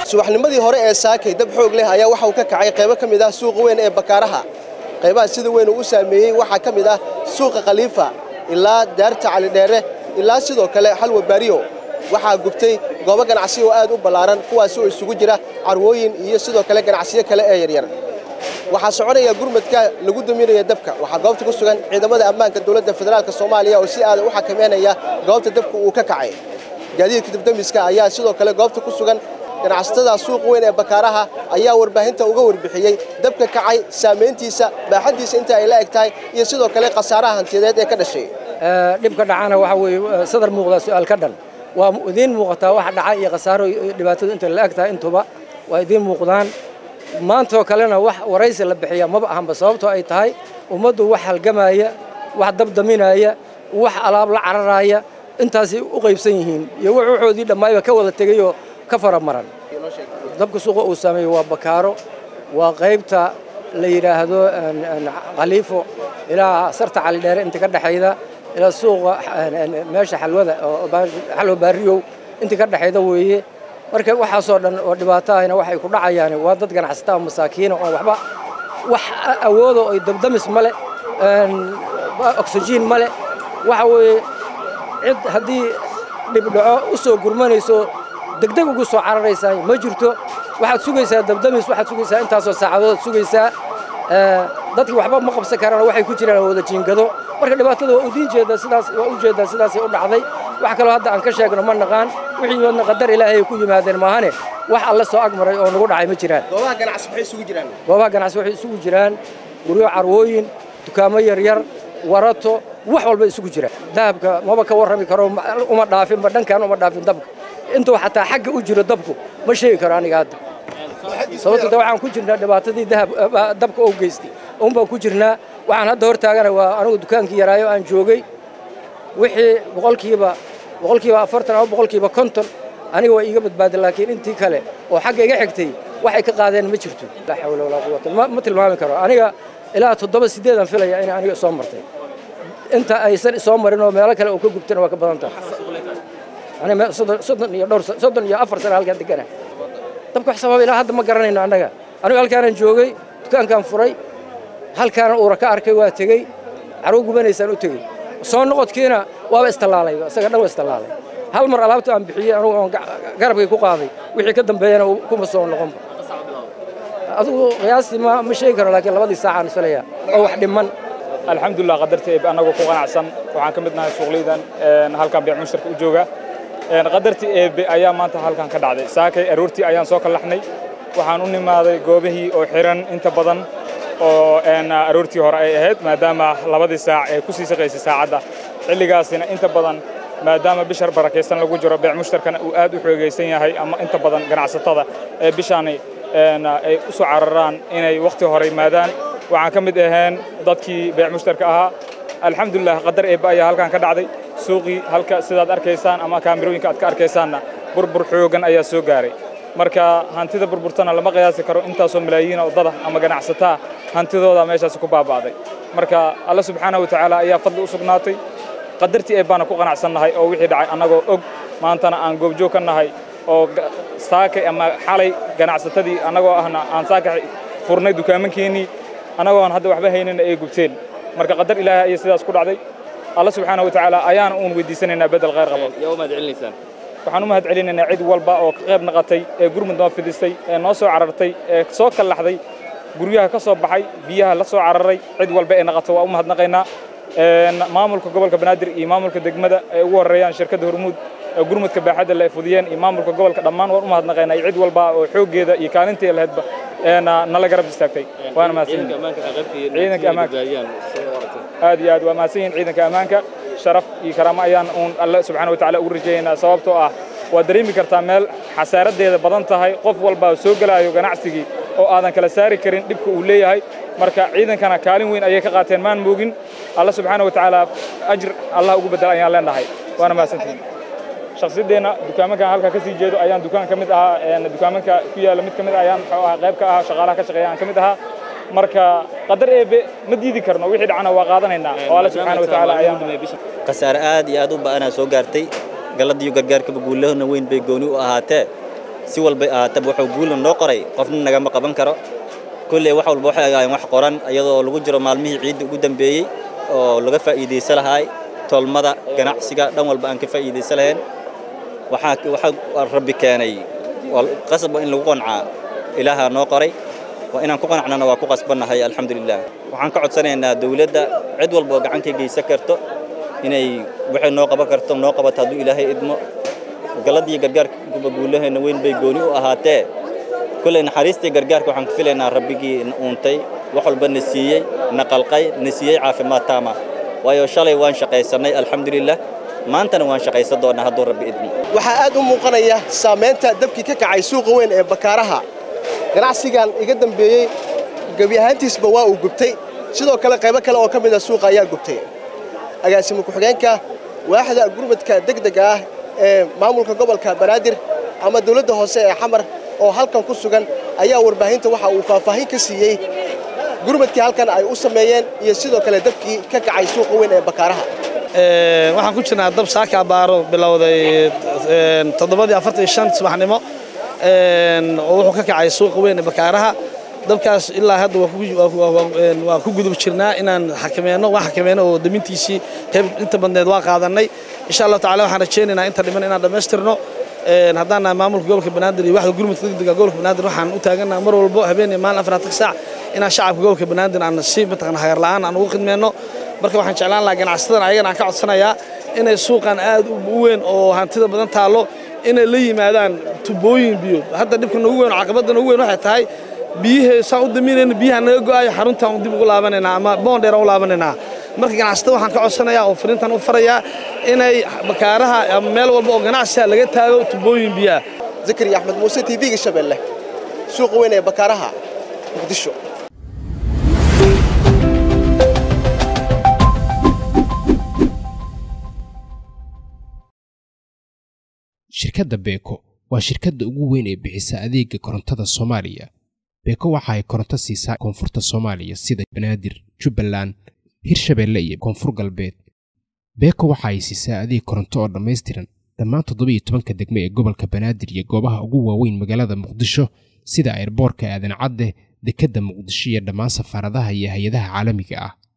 subaxnimadii hore ee saakay dab xoog leh ayaa waxa uu ka kacay qaybo ka mid ah suuqa weyn ee bakaaraha qaybaha sida weyn uu u saameeyey waxaa ka mid ah suuqa khaliifa ilaa daarta calidheere ilaa sidoo kale xalwa baariyo waxaa gubtay goobo ganacsi oo aad u ballaaran kuwaasi oo isugu jira carwooyin iyo sidoo kale ganacsiyo kale ee yaryar waxaa soconaya gurmadka lagu daminaya dabka waxaa goobta ku sugan ciidamada ammaanka dowladda federaalk soomaaliya oo si aada u xakameynaya goobta dabka uu ka kacay gaadiidka dabdamiska ayaa sidoo kale goobta ku sugan ganacsatada suuq weyn ee bakaaraha ayaa warbaahinta uga warbixiyey dabka kacay saamayntiisa baaxaddiisa inta ay la eg tahay iyo sidoo kale khasaaraha hantiyadeed ee ka dhashay dhibka dhacana waxa weeye sadar muuqda su'aal ka dhan waa idiin muuqataa waxa dhaca iyo khasaaro dhibaatadu inta la eg tahay intuba waa idiin muuqdaan maantoo kalena wax waraysi la bixiya maba ahanba sababtoo ay tahay ummaddu wax halgamaya wax dabdaminaya wax alaab la cararaya intaasay u qaybsan yihiin iyo wuxuuxoodii dhammaayba ka wada tegayoo ka faramaran dabka suuqa uu saameeyey waa bakaaro waa qaybta la yidhaahdo khaliifo ilaa sarta calidheere inta ka dhexayda ilaa suuqa meesha xalwada xalwa baariyow inta ka dhexayda weeye marka waxaasoo dhan oo dhibaato ahna waxay ku dhacayaan waa dad ganacsataa masaakiina oo waxba wax awoodo ay dabdamis male oksijiin male waxa weeye cid haddii dhibdhaco u soo gurmanayso degdeg ugu soo cararaysaa ma jirto waxaad sugaysaa dabdamis waxaad sugaysaa intaasoo saacadood sugaysaa dadkii waxba ma qabsan karaan waxay ku jiraan wada jiingado marka dhibaatada waa udiin jeeda sidaas waa u jeedaa sidaasay u dhacday wax kaloo hadda aan ka sheegno ma naqaan wixii wadna qadar ilaahay ku yimaadeen maahane wax alle soo agmaray oo nagu dhacay ma jiraan goobaha ganacsi maxay isugu jiraan goobaha ganacsi waxay isugu jiraan guryo carwooyin dukaamo yaryar warato wax walba isugu jira dahabka maba ka warrami karo uma dhaafinba dhankan uma dhaafin dabka intuu xataa xagga u jiro dabku ma sheegi karo aniga hadda sababto de waxaan ku jirnaa dhibaatadii dahab dabka oo geystay un baan ku jirnaa waxaan hadda hor taagana waa anigu dukaankii yaraayo aan joogay wixii boqolkiiba boqolkiiba afartan ama boqolkiiba konton aniga waa iiga badbaaday laakiin intii kale oo xagga iga xigtay waxay ka qaadeen ma jirto laa xawla walaa quwata ma tilmaami karo aniga ilaa toddoba sideedan filaya inay aniga soo martay inta aysan soo marin oo meelo kale oo ka gubtana waa ka badan tahay aniga soddon iyo dhowr soddon iyo afar sana halkaan degana dabka wax sababa ilaa hadda ma garanayno annaga anigu halkaanaan joogay dukaankaan furay halkaana uura ka arkay waa tegey carwo gubanaysaan u tegey soo noqodkiina waaba istallaalay isaga dhan waa istallaalay hal mar alaabta aan bixiyey anugu oon garabkay ku qaaday wixii ka dambeeyana kuma soo noqonba adigu qiyaastii ma ma sheegi karo laakiin labadii saacaan filaya oo wax dhiman alxamdulilah qadarta eeb annagoo ku qanacsan waxaan ka mid nahay suuqleydan halkan beec mushtarka u jooga qadartii eebe ayaa maanta halkan ka dhacday saakay aroortii ayaan soo kallaxnay waxaan u nimaaday goobihii oo xiran inta badan oo aroortii hore ay ahayd maadaama labadii saac ee ku sii shaqaysay saacadda xilligaasina inta badan maadaama bishar barakaysan lagu jiro beec mushtarkana uu aad u xoogaysan yahay ama inta badan ganacsatada ee bishaani ay u soo cararaan inay wakhti hore yimaadaan waxaan ka mid ahayn dadkii beec mushtarka ahaa alxamdulilah qadar eebba ayaa halkan ka dhacday suuqii halka sidaad arkaysaan ama kaamirooyinka aad ka arkaysaanna burbur xoogan ayaa soo gaaray marka hantida burburtana lama qiyaasi karo intaasoo malaayiin oo dada ama ganacsataa hantidooda meeshaasi ku baaba'day marka alla subxaanahu watacaala ayaa fadli u sugnaatay qadartii eebbaana ku qanacsannahay oo wixii dhacay annagoo og maantana aan goobjoog ka nahay oo saakay ama xalay ganacsatadii annagoo ahna aan saakay furnay dukaamankeennii annagoo aan hadda waxba haynina ay gubteen marka qadar ilaahay ayay sidaas ku dhacday alla subxaanahu watacaala ayaana uun weydiisanaynaa bedel khayr qabo waxaan u mahad celinaynaa cid walba oo ka qayb naqatay ee gurmud noo fidistay ee noo soo carartay ee soo kallaxday guryaha ka soo baxay biyaha la soo cararay cid walba ee naqato waa u mahadnaqaynaa maamulka gobolka banaadir iyo maamulka degmada ay ugu horreeyaan shirkadda hormuud ee gurmudka baaxadda la fudiyeen iyo maamulka gobolka dhammaan waan u mahadnaqaynaa iyo cid walba oo xooggeeda iyo kaalintii lahaydba nala garab istaagtay waana mahadsanyihiin aad iyo aad waa mahadsan yihiin ciidanka ammaanka sharaf iyo karaamo ayaan uun alle subxaana watacaala ugu rajaynaynaa sababtoo ah waad dareemi kartaa meel xasaaradeeda badan tahay qof walba soo gelaayo ganacsigii oo aadan kala saari karin dhibka uu leeyahay marka ciidankana kaalin weyn ayay ka qaateen maan moogin alla subxaana watacaala ajir allah ugu bedela ayaan leenahay waana mahadsantihiin shakhsiyaddeenna dukaamankan halkaa ka sii jeedo ayaan dukaan ka mid ahaa dukaamanka ku yaalla mid ka mid ayaan muxuu ahaa qayb ka ahaa shaqaalaha ka shaqeeya aan ka mid ahaa marka qadar eebe ma diidi karno wixii dhacana waa qaadanaynaa oo alla subxaana watacaala ayaan khasaare aad iyo aad u ba'anaa soo gaartay galladiyo gargaarkaba guulahona weyn bay gooni u ahaatee si walbay ahaataba wuxuu guulna noo qoray qofna nagama qaban karo kulley wax walba waxay ahaayeen wax qoran iyadoo lagu jiro maalmihii ciidda ugu dambeeyey oo laga faa'iidaysa lahaay tolmada ganacsiga dhan walba aan ka faa'iidaysa lahayn waxaa waxaa rabbi keenay qasab in lagu qancaa ilaahaa noo qoray waa inaan ku qanacnana waa ku qasbannahay alxamdulilah waxaan ka codsanaynaa dawladda cid walba oo gacan ka geysan karto inay waxay noo qaban karto noo qabato hadduu ilaahay idmo galadii gargaarka guulaheenna weyn bay gooni u ahaatee kulley naxariistii gargaarka waxaan ku filaynaa rabbigii na uuntay wax walba na siiyey na qalqay na siiyey caafimaad taama waayo shalay waan shaqaysannay alxamdulilah maantana waan shaqaysan doonnaa hadduu rabbi idmo waxaa aad u muuqanaya saamaynta dabkii ka kacay suuqa weyn ee bakaaraha ganacsigan iga dambeeyey gebi ahaantiisba waa uu gubtay sidoo kale qaybo kale oo ka mid a suuqa ayaa gubtay agaasimo ku-xigeenka waaxda gurmadka degdega ah ee maamulka gobolka banaadir ama dawladda hoose ee xamar oo halkan ku sugan ayaa warbaahinta waxa uu faahfaahin ka siiyey gurmadkii halkan ay u sameeyeen iyo sidoo kale dabkii ka kacay suuqa weyn ee bakaaraha waxaan ku jirnaa dab saaka abaaro bilowday toddobadii afartan iyo shan subaxnimo oo wuxuu ka kacay suuqa weyn ee bakaaraha dabkaas ilaa hadda waa ku gudub jirnaa inaan xakameyno waan xakameyno oo damintiisii qayb inta badneed waa qaadannay insha allahu tacala waxaan rajaynaynaa inta dhiman inaan dhammaystirno haddaan nahay maamulka gobolka banaadir iyo waxda gurmudka degdega gobolka banaadir waxaan u taagannaha mar walbo habeen iyo maalin afaratan saac inaan shacabka gobolka banaadir aan si mataqana hagar la'aan aan ugu khidmeyno marka waxaan jeclaan lahaa ganacsatada ayagana aan ka codsanayaa inay suuqan aad u weyn oo hantida badan taallo inay la yimaadaan tubooyin biyo hadda dhibka noogu weyn oo caqabadda noogu weyn waxay tahay biyihii saan u daminayna biyaha naga go'ayo xaruntaan dib ugu laabanaynaa ama boondheer aan u laabanaynaa marka ganacsatada waxaan ka codsanayaa oo fariintan u farayaa inay bakaaraha ama meel walba oo ganacsiga laga taago tubooyin biyaha zakariya axmed muuse t v-ga shabeelle suuqa weyn ee bakaaraha muqdisho shirkadda beeko waa shirkadda ugu weyn ee bixisa adeega korontada soomaaliya beeko waxa ay koronto siisaa koonfurta soomaaliya sida banaadir jubbaland hirshabeelle iyo koonfur galbeed beeko waxa ay siisaa adeeg koronto oo dhammaystiran dhammaan toddobiiyo tobanka degme ee gobolka banaadir iyo goobaha ugu waaweyn magaalada muqdisho sida airboorka aadan cadde dekedda muqdisho iyo dhammaan safaaradaha iyo hay-adaha caalamiga ah